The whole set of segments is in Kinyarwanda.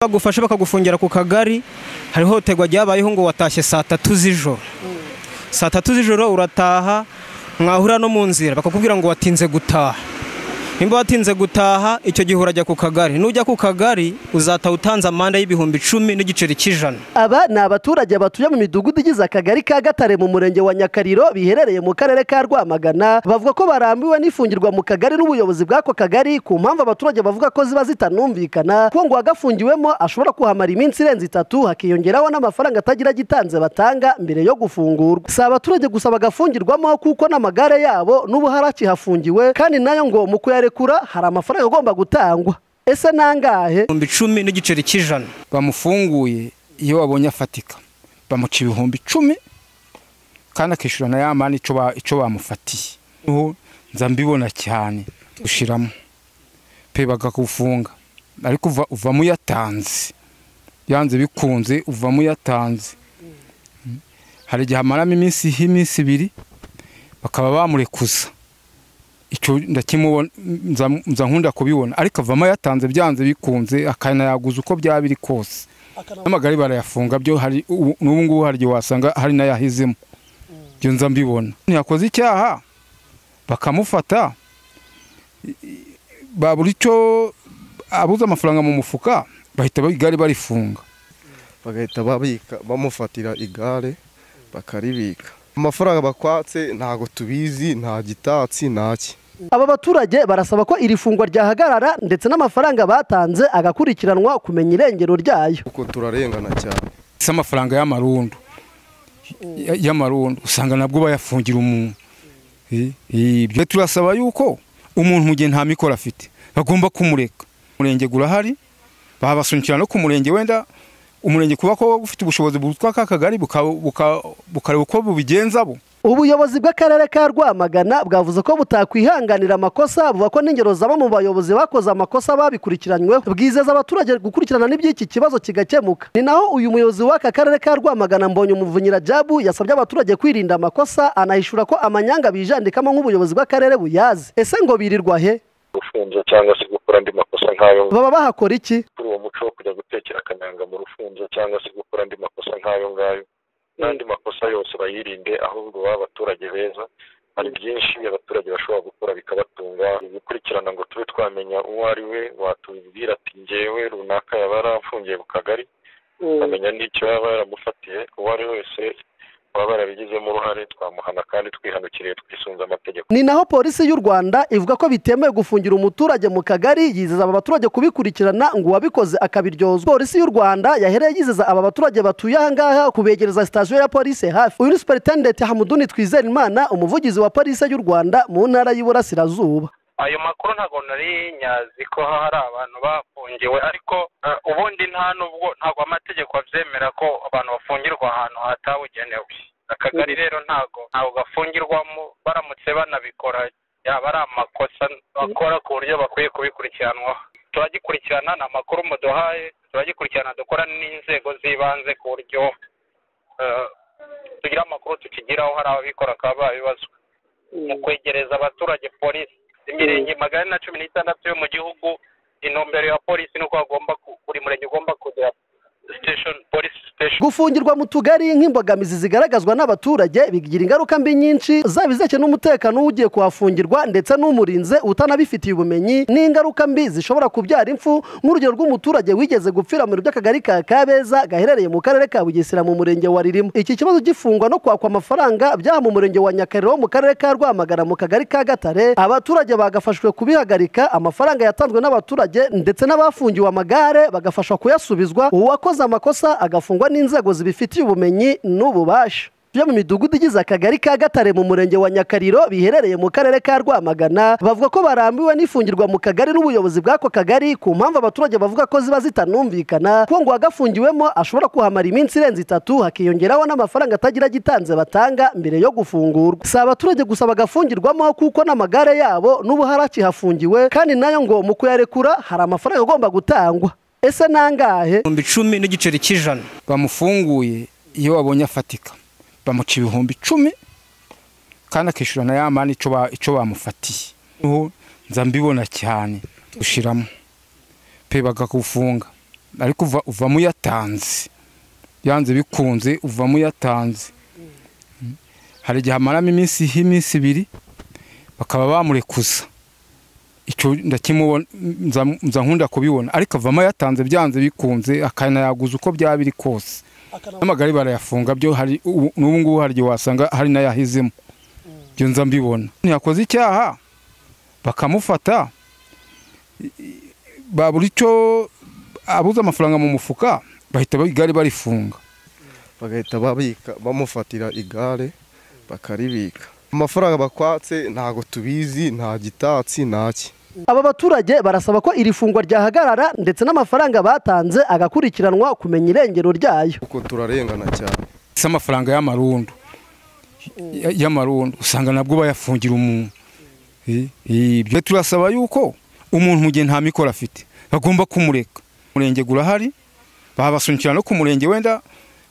bagufashe bakagufungira ku kagari hari ihohoterwa ryabayeho ngo watashye saa tatu z'ijoro saa tatu z'ijoro urataha mwahura no mu nzira bakakubwira ngo watinze gutaha nimba watinze gutaha icyo gihe urajya ku kagari nujya ku kagari uzataha utanze amande y'ibihumbi icumi n'igiceri cy'ijana aba ni abaturage batuye mu midugudu igize akagari ka gatare mu murenge wa nyakariro biherereye mu karere ka rwamagana bavuga ko barambiwe n'ifungirwa mu kagari n'ubuyobozi bw'ako kagari ku mpamvu abaturage bavuga ko ziba zitanumvikana ko ngo uwagafungiwemo ashobora kuhamara iminsi irenze itatu hakiyongeraho n'amafaranga atagira agitanze batanga mbere yo gufungurwa si abaturage gusa bagafungirwamo kuko n'amagare yabo n'ubu hari akihafungiwe kandi nayo ngo mu kuyarekura hari amafaranga agomba gutangwa ese nangahe ibihumbi icumi n'igiceri cy'ijana bamufunguye iyo babonye afatika bamuca ibihumbi icumi kandi akishyura na ya mani icyo ba- icyo bamufatiye niho nza mbibona cyane gushiramo pe bakagufunga ariko uva uvamo uyatanze yanze bikunze uvamo uyatanze Mm. hari igihe amaramo iminsi y'iminsi ibiri bakaba bamurekuza icyo ndakimubona nza nza nkunda kubibona ariko avamo yatanze byanze bikunze akanayaguza uko byaba biri kose n'amagare barayafunga byo hari ubu- n'ubu ngubu hari igihe wasanga hari n'ayahizemo ibyo nza mbibona ntiyakoze icyaha bakamufata i- i- babura icyo abuze amafaranga mu mufuka bahita ba- igare barifunga bagahita babika bamufatira igare bakaribika amafaranga bakwatse ntabwo tubizi nta gitatsi ntaki aba baturage barasaba ko iri fungwa ryahagarara ndetse n'amafaranga batanze agakurikiranwa kumenya irengero ryayo kuko turarengana cyane si amafaranga y'amarundo Ya- y'amarundo usanga nabwo bayafungira umuntu Eh, eh, ibyo turasaba yuko umuntu mu gihe nta mikoro afite bagomba kumureka umurenge gurahari babasunikira no ku murenge wenda umurenge kuba ko ufite ubushobozi butwa aka kagari buka- buka- bukareba uko bubigenza bo ubuyobozi bw'akarere ka rwamagana bwavuze ko butakwihanganira amakosa buvuga ko n'ingero zaba mu bayobozi bakoze amakosa babikurikiranyweho bwizeza abaturage gukurikirana n'iby'iki kibazo kigakemuka ni naho uyu muyobozi w'aka karere ka rwamagana mbonye umuvunyira jabu yasabye abaturage kwirinda amakosa anahishura ko amanyanga bijandikamo nk'ubuyobozi bw'akarere buyazi ese ngo birirwa he ufunze cyangwa se gukora andi makosa nk'ayo baba bahakora iki kuri uwo muco wo kujya gutekera akananga mu rufunzo cyangwa se gukora andi makosa nk'ayo ngayo n'andi makosa yose bayirinde ahubwo babe abaturage beza hari byinshi abaturage bashobora gukora bikabatunga ibikurikirana ngo tube twamenya uwo ari we watubwira ati ngewe runaka yaba yarafungiye ku kagari tukamenya n'icyo yaba yaramufatiye uwo ari wese waba yarabigizemo uruhare twamuhana kandi twihanukiriye twisunze amategeko ni naho polisi y'u rwanda ivuga ko bitemewe gufungira umuturage mu kagari yizeza aba baturage kubikurikirana ngo uwabikoze akabiryozwa polisi y'u rwanda yahereye yizeza aba baturage batuye aha ngaha kubegereza sitasiyo ya polisi hafi uyu ni superintendenti hamuduni twizerimana umuvugizi wa polisi y'u rwanda mu ntara y'iburasirazuba ayo makuru ntabwo nari nyazi ko hari abantu bafungiwe ariko eh, ubundi nta nubwo ntabwo amategeko abyemera ko abantu bafungirwa ahantu hatabugenewe akagari rero ntabwo ntabwo gafungirwamo baramutse banabikora yaba ari amakosa bakora ku buryo bakwiye kubikurikiranwaho turagikurikirana ni amakuru muduhaye turagikurikirana dukora n'inzego z'ibanze ku buryo eh, tugira amakuru tukigiraho hari ababikora bakaba babibazwa mu kwegereza abaturage polisi imirenge magana na cumi n'itandatu yo mu gihugu intumbero ya polisi ni uko hagomba ku- buri murenge ugomba kugira station polisi station gufungirwa mu tugari nk'imbogamizi zigaragazwa n'abaturage bigira ingaruka mbi nyinshi zaba izeke n'umutekano w'ugiye kuhafungirwa ndetse n'umurinze utanabifitiye ubumenyi n'ingaruka mbi zishobora kubyara impfu nk'urugero rw'umuturage wigeze gupfira mu biro by'akagari ka kabeza gaherereye mu karere ka bugesera mu murenge wa ririmo iki kibazo gifungwa no kwakwa amafaranga byaha mu murenge wa nyakariro mu karere ka rwamagana mu kagari ka gatare abaturage bagafashwe kubihagarika amafaranga yatanzwe n'abaturage ndetse n'abafungiwe amagare bagafashwa kuyasubizwa uwakoze amakosa agafungwa n'inzego zibifitiye ubumenyi n'ububasha byo mu midugudu igize akagari ka gatare mu murenge wa nyakariro biherereye mu karere ka rwamagana bavuga ko barambiwe n'ifungirwa mu kagari n'ubuyobozi bw'ako kagari ku mpamvu abaturage bavuga ko ziba zitanumvikana ko ngo uwagafungiwemo ashobora kuhamara iminsi irenze itatu hakiyongeraho n'amafaranga atagira agitanze batanga mbere yo gufungurwa si abaturage gusa bagafungirwamo kuko n'amagare yabo n'ubu hari akihafungiwe kandi nayo ngo mu kuyarekura hari amafaranga agomba gutangwa ese nangahe ibihumbi icumi n'igiceri cy'ijana bamufunguye iyo babonye afatika bamuca ibihumbi icumi kandi akishyura na ya mani icyo ba- icyo bamufatiye niho nza mbibona cyane gushiramo pe bakagufunga ariko uva- uvamo uyatanze yanze bikunze uvamo uyatanze hari igihe amaramo iminsi y'iminsi ibiri bakaba bamurekuza icyo ndakimubona nza- nza nkunda kubibona ariko avamo yatanze byanze bikunze akanayaguza uko byaba biri kose n'amagare barayafunga byo hari ubu- n'ubu ngubu hari igihe wasanga hari n'ayahizemo ibyo nza mbibona ntiyakoze icyaha bakamufata i- i- babura icyo abuze amafaranga mu mufuka bahita ba- igare barifunga bagahita babika bamufatira igare bakaribika amafaranga bakwatse ntago tubizi nta gitatsi ntaki aba baturage barasaba ko iri fungwa ryahagarara ndetse n'amafaranga batanze agakurikiranwa kumenya irengero ryayo kuko turarengana cyane si amafaranga y'amarundo Ya- y'amarundo usanga nabwo bayafungira umuntu Eh, eh, ibyo turasaba yuko umuntu mu gihe nta mikoro afite bagomba kumureka umurenge gurahari babasunikira no ku murenge wenda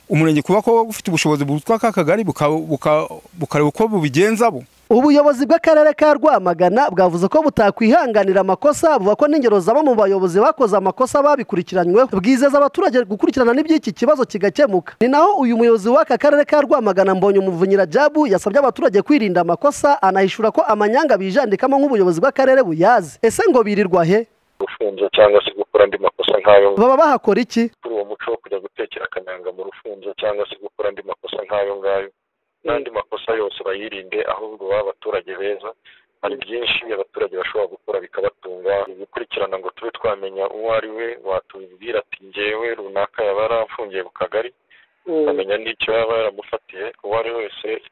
umurenge kuba ko ufite ubushobozi butwa ka kagari buka- buka- bukareba uko bubigenza bo ubuyobozi bw'akarere ka rwamagana bwavuze ko butakwihanganira amakosa buva ko n'ingero zaba mu bayobozi bakoze amakosa babikurikiranyweho bwizeza abaturage gukurikirana n'iby'iki kibazo kigakemuka ni naho uyu muyobozi w'aka karere ka rwamagana mbonye umuvunyira jabu yasabye abaturage kwirinda amakosa anahishura ko amanyanga bijandikamo nk'ubuyobozi bw'akarere buyazi ese ngo birirwa he urufunzo cyangwa se gukora andi makosa nk'ayo ngayo baba bahakora iki kuri uwo muco wo kujya gutekera akanyanga mu rufunzo cyangwa se gukora andi makosa nk'ayo ngayo n'andi makosa yose bayirinde ahubwo baba abaturage beza hari byinshi abaturage bashobora gukora bikabatunga gukurikirana ngo tube twamenya uwo ari we watubwira ati ngewe runaka yaba yaramfungiye ku kagari ukamenya n'icyo yaba yaramufatiye uwo ari wese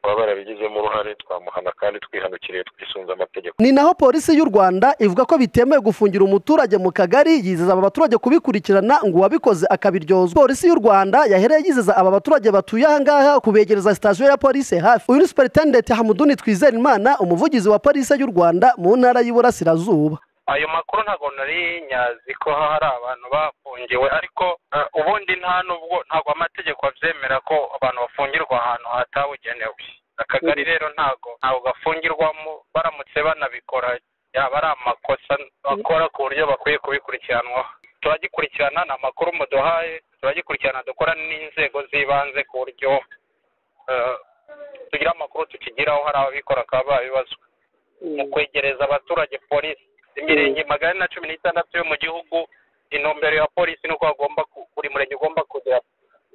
waba yarabigizemo uruhare twamuhana kandi twihanukiriye twisunze amategeko ni naho polisi y'u rwanda ivuga ko bitemewe gufungira umuturage mu kagari yizeza aba baturage kubikurikirana ngo uwabikoze akabiryozwa polisi y'u rwanda yahereye yizeza aba baturage batuye aha ngaha kubegereza sitasiyo ya polisi hafi uyu ni superintendenti hamuduni twizerimana umuvugizi wa polisi y'u rwanda mu ntara y'iburasirazuba ayo makuru ntabwo nari nyazi ko hari abantu bafungiwe ariko eh, ubundi nta n'ubwo ntabwo amategeko abyemera ko abantu bafungirwa ahantu hatabugenewe akagari rero ntabwo ntabwo gafungirwamo baramutse banabikora yaba ari amakosa bakora ku buryo bakwiye kubikurikiranwaho turagikurikirana ni amakuru muduhaye turagikurikirana dukora n'inzego z'ibanze ku buryo eh, tugira amakuru tukigiraho hari ababikora bakaba babibazwa mu kwegereza abaturage polisi imirenge magana na cumi n'itandatu yo mu gihugu intumbero ya polisi ni uko hagomba ku- buri murenge ugomba kugira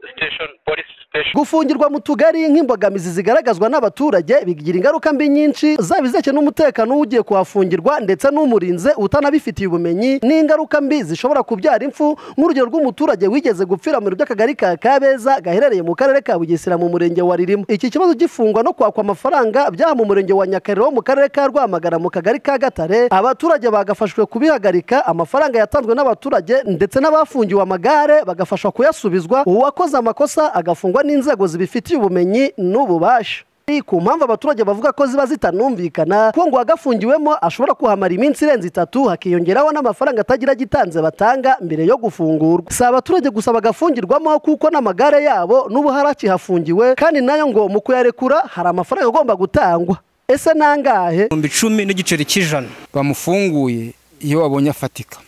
station polisi station gufungirwa mu tugari nk'imbogamizi zigaragazwa n'abaturage bigira ingaruka mbi nyinshi zaba izijyanye n'umutekano w'ugiye kuhafungirwa ndetse n'umurinze utanabifitiye ubumenyi n'ingaruka mbi zishobora kubyara impfu nk'urugero rw'umuturage wigeze gupfira mu biro by'akagari ka kabeza gaherereye mu karere ka bugesera mu murenge wa ririmo iki kibazo gifungwa no kwakwa amafaranga byaha mu murenge wa nyakarere wo mu karere ka rwamagana mu kagari ka gatare abaturage bagafashwe kubihagarika amafaranga yatanzwe n'abaturage ndetse n'abafungiwe amagare bagafashwa kuyasubizwa uwakoze amakosa agafungwa n'inzego zibifitiye ubumenyi n'ububasha ku mpamvu abaturage bavuga ko ziba zitanumvikana ko ngo uwagafungiwemo ashobora kuhamara iminsi irenze itatu hakiyongeraho n'amafaranga atagira agitanze batanga mbere yo gufungurwa si abaturage gusa bagafungirwamo kuko n'amagare yabo n'ubu hari akihafungiwe kandi nayo ngo mu kuyarekura hari amafaranga agomba gutangwa ese nangahe ibihumbi icumi n'igiceri cy'ijana bamufunguye iyo babonye afatika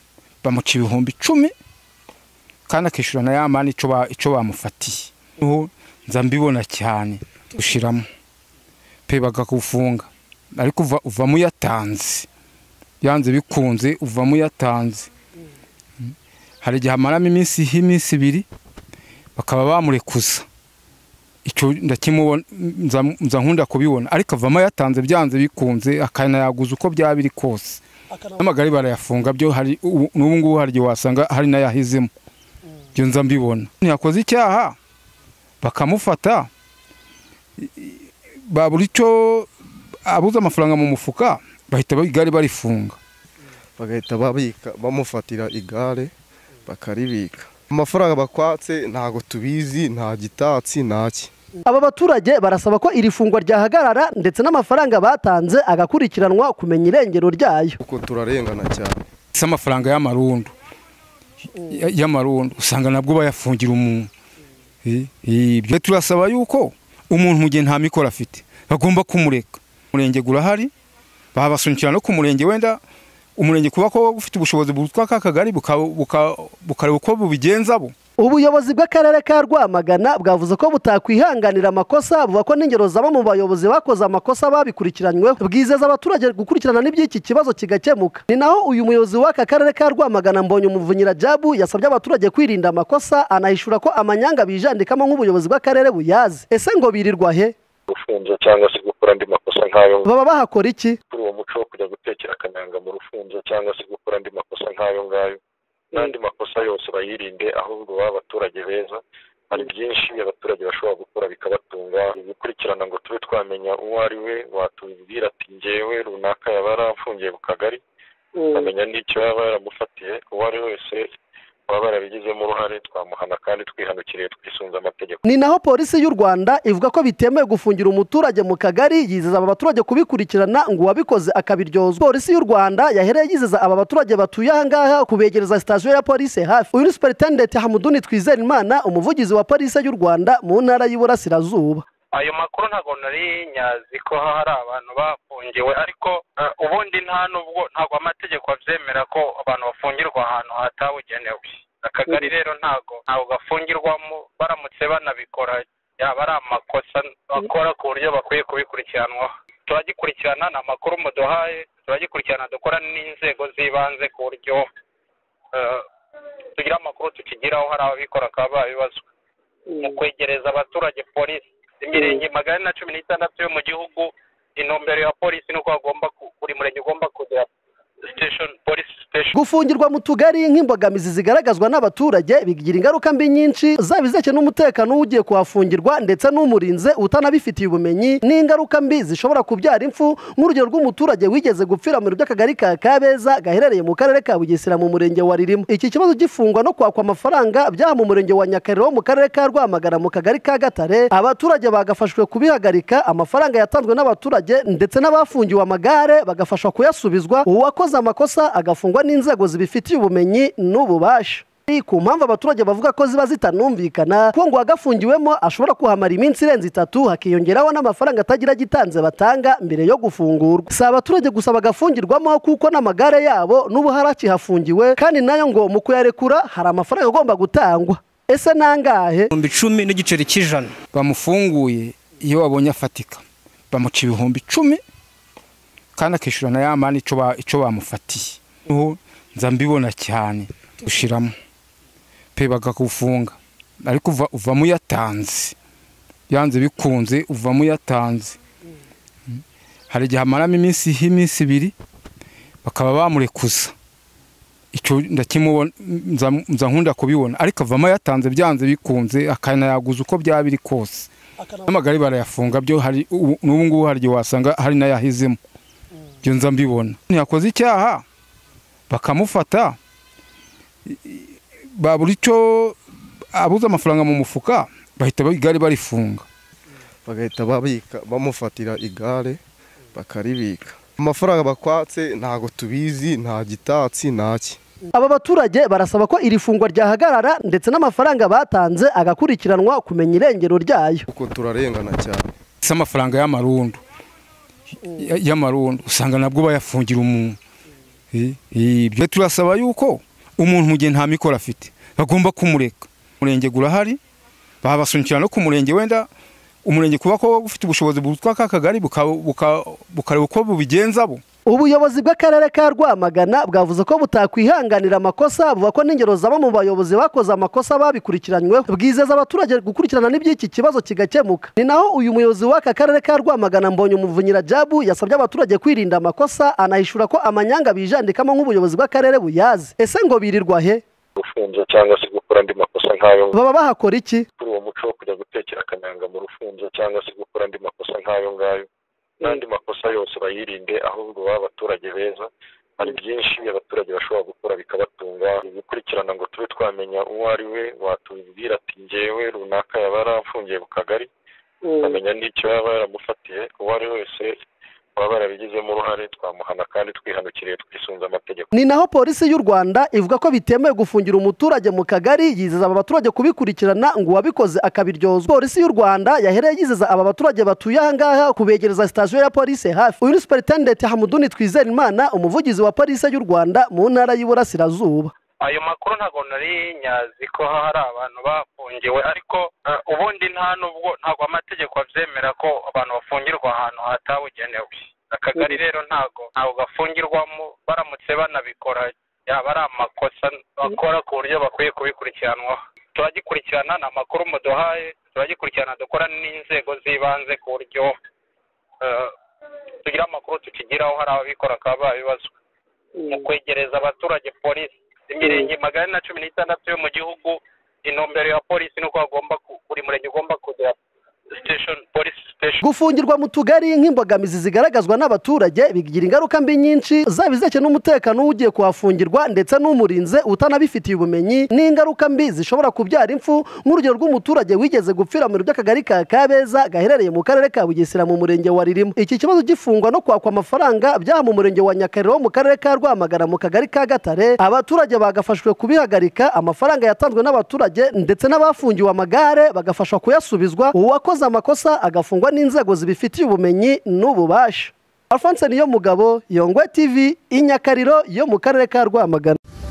bamuca ibihumbi icumi kandi akishyura na ya mani icyo ba- icyo bamufatiye Noneho nza mbibona cyane gushiramo pe bakagufunga ariko uva- uvamo uyatanze yanze bikunze uvamo uyatanze hari igihe amaramo iminsi y'iminsi ibiri bakaba bamurekuza icyo ndakimubona nza- nza nkunda kubibona ariko avamo yatanze byanze bikunze akanayaguza uko byaba biri kose n'amagare barayafunga byo hari ubu- n'ubu ngubu hari igihe wasanga hari n'ayahizemo ibyo nza mbibona ntiyakoze icyaha bakamufata i- i- babura icyo abuze amafaranga mu mufuka bahita ba- igare barifunga bagahita babika bamufatira igare bakaribika amafaranga bakwatse ntago tubizi nta gitatsi ntaki aba baturage barasaba ko iri fungwa ryahagarara ndetse n'amafaranga batanze agakurikiranwa kumenya irengero ryayo kuko turarengana cyane si amafaranga y'amarundo Ya- y'amarundo usanga nabwo bayafungira umuntu Eh, eh, ibyo turasaba yuko umuntu mu gihe nta mikoro afite bagomba kumureka umurenge gurahari babasunikira no ku murenge wenda umurenge kuba ko ufite ubushobozi butwa ka kagari buka- buka- bukareba uko bubigenza bo ubuyobozi bw'akarere ka rwamagana bwavuze ko butakwihanganira amakosa buvuga ko n'ingero zaba mu bayobozi bakoze amakosa babikurikiranyweho bwizeza abaturage gukurikirana n'iby'iki kibazo kigakemuka ni naho uyu muyobozi w'aka karere ka rwamagana mbonye umuvunyira jabu yasabye abaturage kwirinda amakosa anahishura ko amanyanga bijandikamo nk'ubuyobozi bw'akarere buyazi ese ngo birirwa he rufunzo cyangwa se gukora andi makosa nk'ayo ngayo baba bahakora iki kuri uwo muco wo kujya gutekera akananga mu rufunzo cyangwa se gukora andi makosa nk'ayo ngayo n'andi makosa yose bayirinde ahubwo baba abaturage beza hari byinshi abaturage bashobora gukora bikabatunga gukurikirana ngo tube twamenya uwo ari we watubwira ati ngewe runaka yaba yarafungiye ku kagari tukamenya n'icyo yaba yaramufatiye uwo ari wese baba barabigizemo uruhare twamuhana kandi twihanukiriye twisunze amategeko ni naho polisi y'u rwanda ivuga ko bitemewe gufungira umuturage mu kagari yizeza aba baturage kubikurikirana ngo uwabikoze akabiryozwa polisi y'u rwanda yahereye yizeza aba baturage batuye ahangaha kubegereza sitasiyo ya polisi hafi uyu ni superintendent hamuduni twizerimana umuvugizi wa polisi y'u rwanda mu ntara y'iburasirazuba ayo makuru ntabwo nari nyazi ko hari abantu bafungiwe ariko eh, ubundi nta nubwo ntabwo amategeko abyemera ko abantu bafungirwa ahantu hatabugenewe akagari rero ntabwo ntabwo gafungirwamo baramutse banabikora yaba ari amakosa bakora ku buryo bakwiye kubikurikiranwaho turagikurikirana ni amakuru muduhaye turagikurikirana dukora n'inzego z'ibanze ku buryo eh, tugira amakuru tukigiraho hari ababikora bakaba babibazwa mu kwegereza abaturage polisi imirenge magana ane na cumi n'itandatu yo mu gihugu intumbero ya polisi ni uko hagomba ku- buri murenge ugomba kugira station polisi station gufungirwa mu tugari nk'imbogamizi zigaragazwa n'abaturage bigira ingaruka mbi nyinshi zaba izijyanye n'umutekano w'ugiye kuhafungirwa ndetse n'umurinze utanabifitiye ubumenyi n'ingaruka mbi zishobora kubyara impfu nk'urugero rw'umuturage wigeze gupfira mu biro by'akagari ka kabeza gaherereye mu karere ka bugesera mu murenge wa ririmo iki kibazo gifungwa no kwakwa amafaranga byaha mu murenge wa nyakarere wo mu karere ka rwamagana mu kagari ka gatare abaturage bagafashwe kubihagarika amafaranga yatanzwe n'abaturage ndetse n'abafungiwe amagare bagafashwa kuyasubizwa uwakoze amakosa agafungwa n'inzego zibifitiye ubumenyi n'ububasha ku mpamvu abaturage bavuga ko ziba zitanumvikana ko ngo uwagafungiwemo ashobora kuhamara iminsi irenze itatu hakiyongeraho n'amafaranga atagira agitanze batanga mbere yo gufungurwa si abaturage gusa bagafungirwamo kuko n'amagare yabo n'ubu hari akihafungiwe kandi nayo ngo mu kuyarekura hari amafaranga agomba gutangwa ese nangahe ibihumbi icumi n'igiceri cy'ijana bamufunguye iyo babonye afatika bamuca ibihumbi icumi kandi akishyura na ya mani ico ba- ico bamufatiye niho nza mbibona cyane ushiramo pe bakagufunga ariko uva uvamo uyatanze yanze bikunze uvamo uyatanze Mm. hari igihe amaramo iminsi y'iminsi ibiri bakaba bamurekuza icyo ndakimubona nza nza nkunda kubibona ariko avamo yatanze byanze bikunze akanayaguza uko byaba biri kose n'amagare barayafunga byo hari ubu- n'ubu ngubu hari igihe wasanga hari n'ayahizemo ibyo nza mbibona ntiyakoze icyaha bakamufata i- i- babura icyo abuze amafaranga mu mufuka bahita ba- igare barifunga bagahita babika bamufatira igare bakaribika amafaranga bakwatse ntago tubizi nta gitatsi ntaki aba baturage barasaba ko iri fungwa ryahagarara ndetse n'amafaranga batanze agakurikiranwa kumenya irengero ryayo kuko turarengana cyane si amafaranga y'amarundo Ya- y'amarundo usanga nabwo bayafungira umuntu Eh, eh, ibyo turasaba yuko umuntu mu gihe nta mikoro afite bagomba kumureka umurenge gurahari babasunikira no ku murenge wenda umurenge kuba ko ufite ubushobozi butwa ka kagari buka- buka- bukareba uko bubigenza bo ubuyobozi bw'akarere ka rwamagana bwavuze ko butakwihanganira amakosa buvuga ko n'ingero zaba mu bayobozi bakoze amakosa babikurikiranyweho bwizeza abaturage gukurikirana n'iby'iki kibazo kigakemuka ni naho uyu muyobozi w'aka karere ka rwamagana mbonye umuvunyira jabu yasabye abaturage kwirinda amakosa anahishura ko amanyanga bijandikamo nk'ubuyobozi bw'akarere buyazi ese ngo birirwa he rufunzo cyangwa se gukora andi makosa nk'ayo ngayo baba bahakora iki kuri uwo muco wo kujya gutekera akananga mu rufunzo cyangwa se gukora andi makosa nk'ayo ngayo n'andi makosa yose bayirinde ahubwo baba abaturage beza hari byinshi abaturage bashobora gukora bikabatunga gukurikirana ngo tube twamenya uwo ari we watubwira ati ngewe runaka yaba yarafungiye ku kagari tukamenya n'icyo yaba yaramufatiye uwo ari wese baba barabigizemo uruhare twamuhana kandi twihanukiriye twisunze amategeko ni naho polisi y'u rwanda ivuga ko bitemewe gufungira umuturage mu kagari yizeza aba baturage kubikurikirana ngo uwabikoze akabiryozwa polisi y'u rwanda yahereye yizeza aba baturage batuye aha ngaha kubegereza sitasiyo ya polisi hafi uyu ni superintendenti hamuduni twizerimana umuvugizi wa polisi y'u rwanda mu ntara y'iburasirazuba ayo makuru ntabwo nari nyazi ko hari abantu bafungiwe ariko eh, ubundi nta nubwo ntabwo amategeko abyemera ko abantu bafungirwa ahantu hatabugenewe akagari rero ntabwo ntabwo gafungirwamo baramutse banabikora yaba ari amakosa bakora ku buryo bakwiye kubikurikiranwaho turagikurikirana ni amakuru muduhaye turagikurikirana dukora n'inzego z'ibanze ku buryo eh, tugira amakuru tukigiraho hari ababikora bakaba babibazwa mu kwegereza abaturage polisi imirenge magana ane na cumi n'itandatu yo mu gihugu intumbero ya polisi ni uko hagomba ku- buri murenge ugomba kugira station polisi station gufungirwa mu tugari nk'imbogamizi zigaragazwa n'abaturage bigira ingaruka mbi nyinshi zaba izajya n'umutekano w'ugiye kuhafungirwa ndetse n'umurinze utanabifitiye ubumenyi n'ingaruka mbi zishobora kubyara impfu nk'urugero rw'umuturage wigeze gupfira mu biro by'akagari ka kabeza gaherereye mu karere ka bugesera mu murenge wa ririmo iki kibazo gifungwa no kwakwa amafaranga byaha mu murenge wa nyakariro wo mu karere ka rwamagana mu kagari ka gatare abaturage bagafashwe kubihagarika amafaranga yatanzwe n'abaturage ndetse n'abafungiwe amagare bagafashwa kuyasubizwa uwakoze amakosa agafungwa n'inzego zibifitiye ubumenyi n'ububasha alphonse niyo mugabo yongwe tv inyakariro yo mu karere ka rwamagana